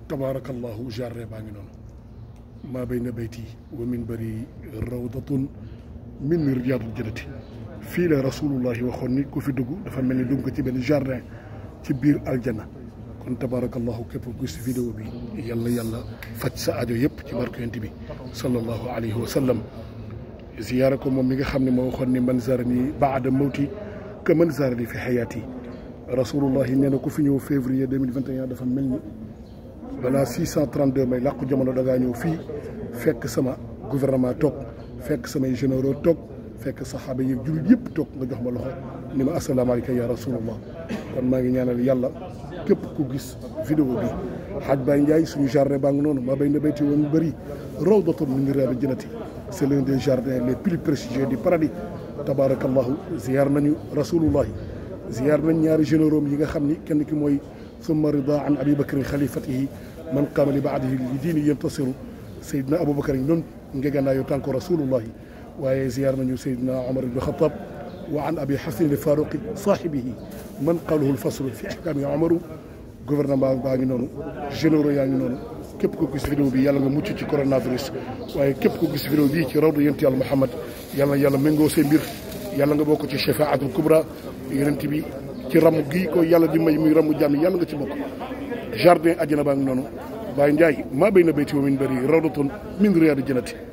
tabaarakallahu jardin baa ngi noonu maa bayna bayti wa min bari rawdatun min riyaadul jannati fii la rasulullahi waxoon ni ku fi dugg dafa mel ni dugg ko ci benn jardin ci biir aljanna kon tabaarakallahu képp ku gis vidéo bi yàlla yàlla faj sa aajo yëpp ci barke yonent bi sallallahu alayhi wa sallam ziyaara ko moom mi nga xam ne moo waxoon ni man zarani baada mawti que man zarani fi xayaati rasulullahi nee na ku fi ñëw février 2021 dafa mel ni balaa 632 may làqu jamono da ngaa ñëw fii fekk sama gouvernement toog fekk samay généraux toog fekk saxaaba yi jullit yëpp toog nga jox ma loxo ni ma asalaamaaleykum ya rasulullah kon maa ngi ñaanal yàlla képp ku gis vidéo bi xaaj Baye Ndiaye suñu jardin baa ngi noonu maa bay na bayti woon bëri rawdatun min riyaadil jannati c'est l'un des jardins les plus prestigieux du paradis tabaarakallahu ziyaar nañu rasulullahi ziyaar nañ ñaari généraux yi nga xam ni kenn ki mooy summa rida an abi bakrin xalifatihi man qaama li baadihi li diini yantasiru sayidna abou bakar yi noonu ngeganaayo tànko rasulullahi waaye ziyaar nañu sayidna omar ibn xatab wa an abi xasan faruqi saaxibihi man qaalahu lfaslu fi ahkaami omaru gouvernement baa ngi noonu généraux yaa ngi noonu képp ko gis vidéo bi yàlla nga mucc ci coronavirus waaye képp ko gis vidéo bii ci rawdu yonent yàlla Muhammad yàlla yàlla méngoo seen mbir yàlla nga bokk ci shafaatul kubra yonent bi ci ramu gii ko yàlla di may muy ramu jàmm yàlla nga ci bokk jardin àjjana baa ngi noonu Baye Ndiaye maa bay na bayti wa min bari rawdatun min riyaadi jannati